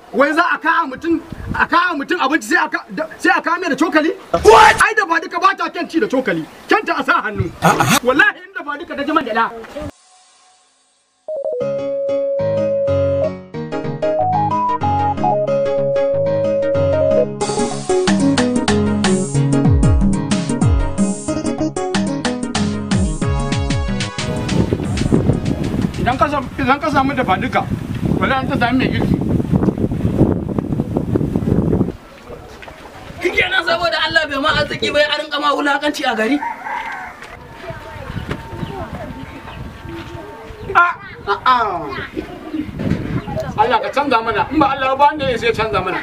wai za a kawo mutum a kawo mutum abinci sai a ka- da- sai a kawo mai da cokali ai da ba duka ba ta kyan ci da cokali kyanta a sa hannu wallahi inda ba duka ta ji man gyaɗa idan ka samu idan ka samu da duka wala an ta sami mai girki kike nan saboda Allah bai ma arziki bai a rinka ma wulakanci a gari a a a Allah ka canza mana in ba Allah ba ne sai canza mana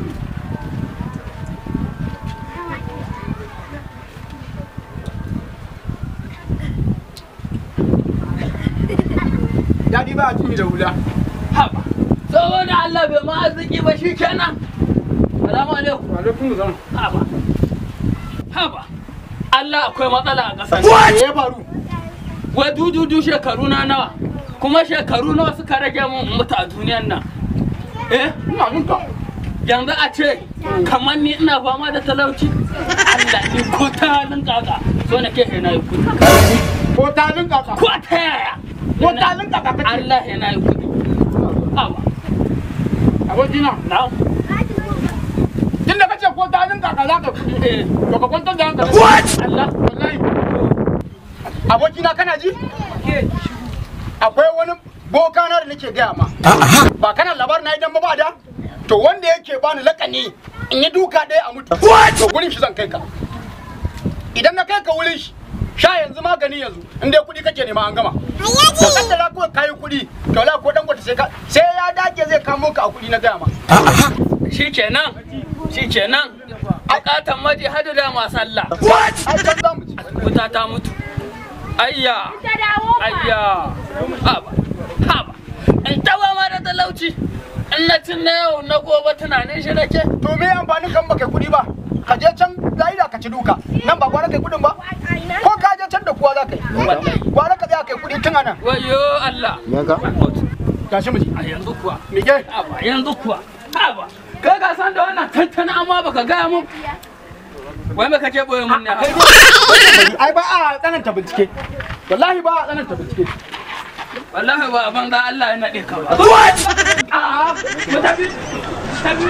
Daɗi ba a tuni da hula. haba saboda Allah bai ma arziki ba shi kenan salamu alaikum Wa alaikum salam. haba haba Allah akwai matsala a ƙasar Me ya faru? wai dududu shekaru na nawa kuma shekaru nawa suka rage mun in mutu a duniyan nan eh Ina ninka. yanzu a ce kamar ni ina fama da talauci Allah ni ko ta halin kaka so na ke na yi kudi Ko ta ninka ka. ko ta yaya Ko ta ninka ka kace. Allah ya na yi kudi haba Abokina. na Tun da kace ko ta ninka ka za ka kuɗi. eh To ka kwantar da hankali. Allah Wallahi. Abokina kana ji? Akwai wani boka na da nake gaya ma. Ba kana labarin na idan ba ba da? To wanda yake bani lakani in yi duka ɗaya a mutu. To gurin shi zan kai ka. Idan na kai ka wurin shi, sha yanzu magani yanzu in dai kuɗi kake nema an gama. To kaddara kawai kayi kuɗi, to la ko dan gwata sai ka sai ya dage zai kamo ka a kuɗi na gaya ma. shikenan shikenan bukatan maji hadu da masu Allah Ai can za mu ci. wuta ta mutu ayya ayya haba haba in tawa ma da talauci in na cin na yau na gobe tunanin shi nake To me amfanin kan baka kuɗi ba? Ka je can zaida ka ci duka. Nan ba gwara kai kuɗin ba? Ko ka je can da kuwa za ka yi? Gwara ka tsaya kai kuɗi tun anan. wayo Allah Tashi mu ji. a yanzu kuwa Mike. haba yanzu kuwa haba kai ka san da wannan tantana amma baka gaya mun wai me kake boye mun ne Ai ba a tsananta bincike. Wallahi ba a tsananta bincike. wallahi ba ban ga Allah ya nade ka ba A'a. mu tafi tafi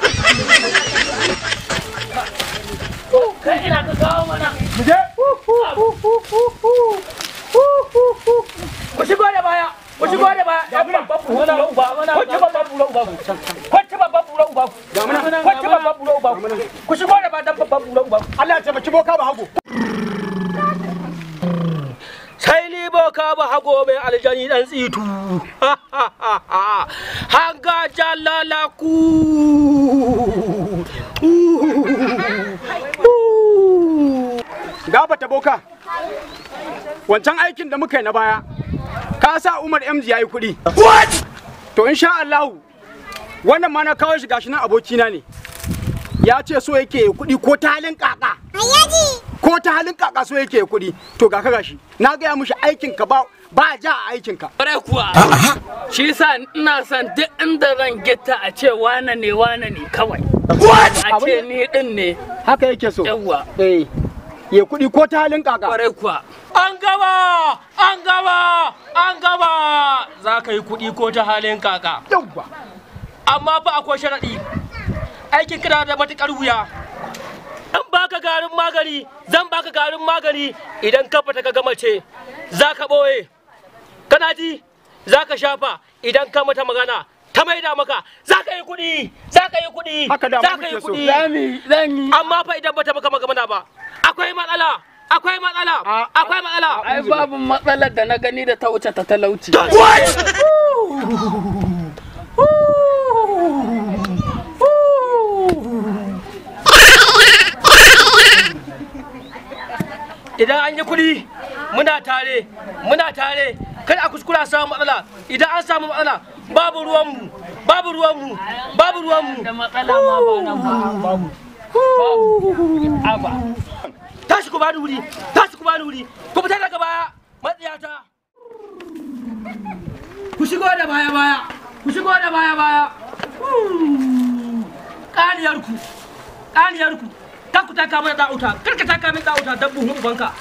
kai ina ka kawo mana Mu je. ku shigo da baya ku shigo da baya dan babban bura uba kwacce babban bura uba kwacce babban bura uba kwacce babban bura uba ku shigo da baya dan babban bura uba Allah ya taimaki boka ba hagu. sai ni boka ba hago mai aljani dan tsitu hanga jalala ku Gabata boka. Wancan aikin da muka yi na baya. Ka sa Umar MG ya yi kuɗi. To insha Allah wannan ma na kawo shi gashi nan abokina ne. Ya ce so yake yi kuɗi ko ta halin kaka. Ko ta halin kaka so yake yi kuɗi. To ga ka gashi. Na gaya mishi aikin ka ba ba ja a aikin ka. Kwarai kuwa shi yasa ina son duk inda zan gita a ce wane ne wane ne kawai a ce ni din ne Haka yake so. yawwa Eh. Ya kuɗi ko ta halin kaka. kwarai kuwa an gaba an gaba an gaba za ka yi kuɗi ko ta halin kaka Yawwa. amma fa akwai sharaɗi aikin kana da matuƙar wuya zan baka garin magani zan baka garin magani idan ka fita ka gama ce za ka ɓoye kana ji za ka shafa idan ka mata magana ta maida maka za ka yi kuɗi za ka yi kuɗi Haka da za ka muke yi so. kuɗi Zami zan yi. amma fa idan bata maka magana ba akwai matsala akwai matsala A- akwai matsala ai babu matsalar da na gani da ta wuce ta talauci idan an yi kuɗi muna tare muna tare kada a kuskura samu matsala idan an samu matsala babu ruwanmu babu ruwanmu babu ruwanmu da matsala ma ba nan ba babu babu aba tashi ku bani wuri tashi ku bani wuri ku fita daga baya matsiyata ku shigo da baya baya ku shigo da baya baya ƙaniyarku ƙaniyarku ta ku taka mai da'uta kar ka taka mai da'uta dan buhun ubanka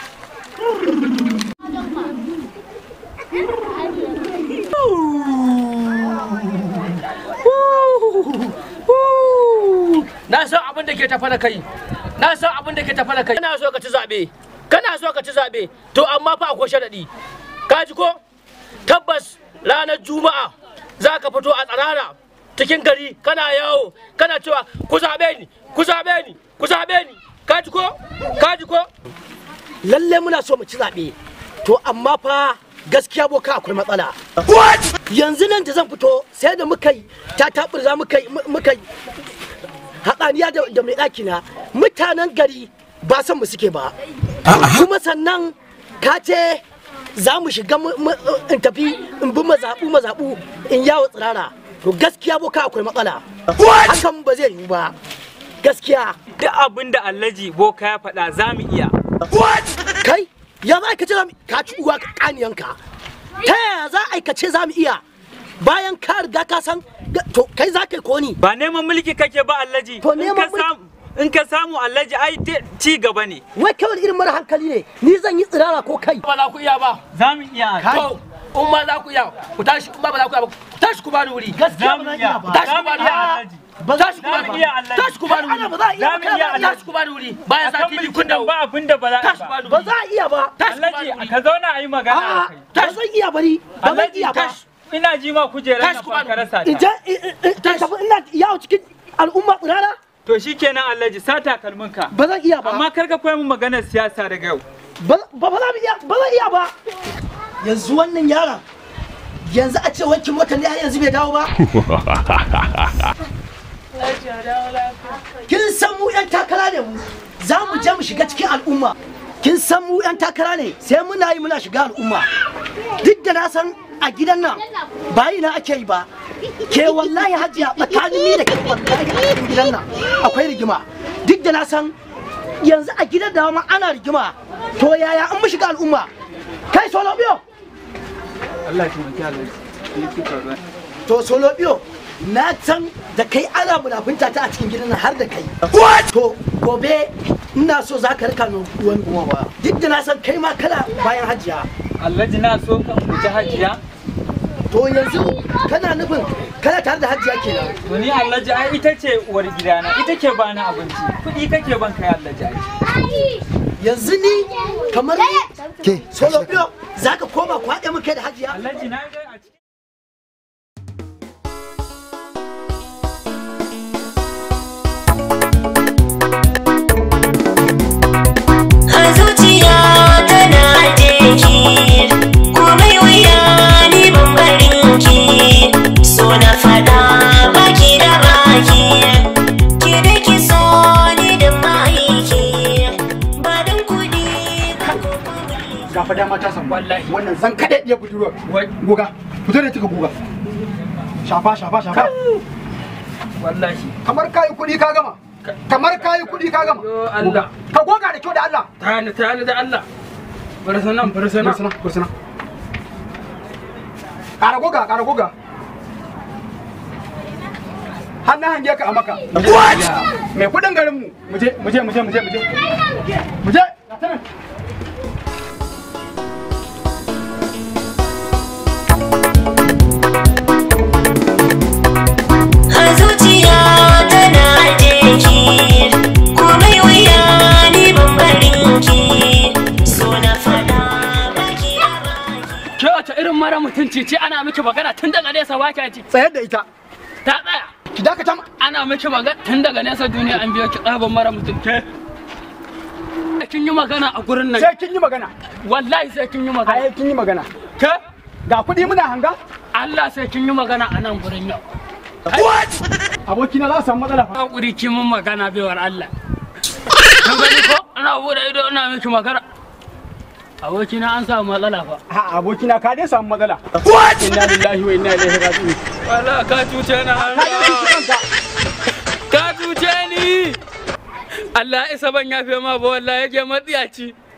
na san abin da ke tafa da kai na san abin da ke tafa da kai kana so ka ci zabe kana so ka ci zabe to amma fa akwai sharadi ka ji ko tabbas ranar juma'a za ka fito a tsarara cikin gari kana yawo kana cewa ku zabe ni ku zabe ni ku zabe ni ka ji ko ka ji ko lalle muna so mu ci zaɓe to amma fa gaskiya boka akwai matsala yanzu nan da zan fito sai da muka yi ta taɓurza muka yi muka yi haɗaniya da da mai ɗaki na mutanen gari ba san mu suke ba kuma sannan ka ce za mu shiga mu- mu- in tafi in bi mazaɓu mazaɓu in yawo tsirara to gaskiya boka akwai matsala hakan ba zai yiwu ba gaskiya duk abin da Alhaji Boka ya faɗa za mu iya. kai ya za ka ce za mu ka ci uwa kaniyanka ta yaya za a ce za mu iya bayan ka riga ka san ga- to kai za ka yi koni Ba neman mulki kake ba Alhaji. To In neman ka mulki- samu- In ka samu Alhaji ai te- ci gaba ne. wai kawai irin mara hankali ne ni zan yi tsirara ko kai ba za ku iya ba Za mu iya. to in ma za ku iya ku tashi in ma ba za ku iya ba ku tashi ku bani wuri gaskiya Za mu ba zan iya. iya ba tashi Za ku mu bani iya wuri Alhaji. ba za tashi ku Za bani mu wuri iya Alhaji. tashi ku bani ana ba wuri za a iya Za mu ba iya kana tashi ku bani wuri bayan Akan sati biyu kun mulkin nan dawo ba abin da ba za a tashi yi ku ba. bani ba wuri za a iya ba tashi ku bani Alhaji wuri ka zauna a yi magana a'a da kai. ba zan iya bari ba zan Alhaji iya ba tashi. ina ji ma kujerar Tashi na ku bani fa ka rasa in ta. je in- in- in tafi ina yawo cikin al'umma tsirara To shikenan Alhaji sa takalminka. ba zan iya ba Amma kar ka koya min maganar siyasa daga yau. ba ba ba za mu iya ba zan iya ba yanzu wannan yaron yanzu a ce wankin mota ne har yanzu bai dawo ba kin san mu yan takara ne mu za mu je mu shiga cikin al'umma kin san mu yan takara ne sai muna yi muna shiga al'umma duk da na san a gidan nan bayi na ake yi ba ke wallahi hajiya tsakanin ni da ke wallahi a cikin gidan nan akwai rigima duk da na san yanzu a gidan da ma ana rigima to yaya an mu shiga al'umma kai solo biyo Allah ya taimaki Alhaji. to solo biyo na san da kai ana munafunta ta a cikin gidan nan har da kai to gobe ina so za ka rika min wani kuma duk da na san kai ma kana bayan hajiya Alhaji na so ka guji hajiya. to yanzu kana nufin kana tare da hajiya kenan To ni Alhaji ai ita ce uwar gidana ita ke bani abinci. Kuɗi kake ban kai Alhaji ai. yanzu ni kamar ke solo biyo za ka koma ku haɗe mun kai da hajiya Alhaji na ga a cikin a zuciya tana jeki komai wuya ni ban barin ki so na fada baki da baki ki da ki so ni da maiki ba dan kudi ba ko mulki ga fa dama ta samu Wallahi. wannan zan kada iya budurwa Wai. goga fito da tuka goga shafa shafa shafa wallahi kamar kayi kuɗi ka gama kamar kayi kuɗi ka gama Yo Allah. ka goga da kyau da Allah tayani tayani da Allah bar sanan bar sanan kursuna kursuna ƙara goga ƙara goga hannun hange ka a maka mai kudin garinmu muje muje muje muje muje muje ga ta nan. a zuciya tana jeki komai wuya ni ban barin ki so na fada baki da baki ke wace irin mara mutunci ce ana miki magana tun daga nesa ba kya ji tsayar da ita ta tsaya ki dakata ma- ana miki magana tun daga nesa duniya an biyo ki tsaban mara mutunci kin yi magana a gurin nan sai kin yi magana wallahi sai kin yi magana ai kin yi magana ke ga kuɗi muna hanga Allah sai kin yi magana a nan gurin yau abokina za su samu matsala fa hakuri ki mun magana baiwar Allah kan gani ko ana bude ido ina miki magana abokina an samu matsala fa a abokina ka dai samu matsala inna lillahi wa inna ilaihi raji'un wala ka cuce na ka dai cuci kanka ka cuce ni Allah isa ban yafe ma ba wallahi yake matsiyaci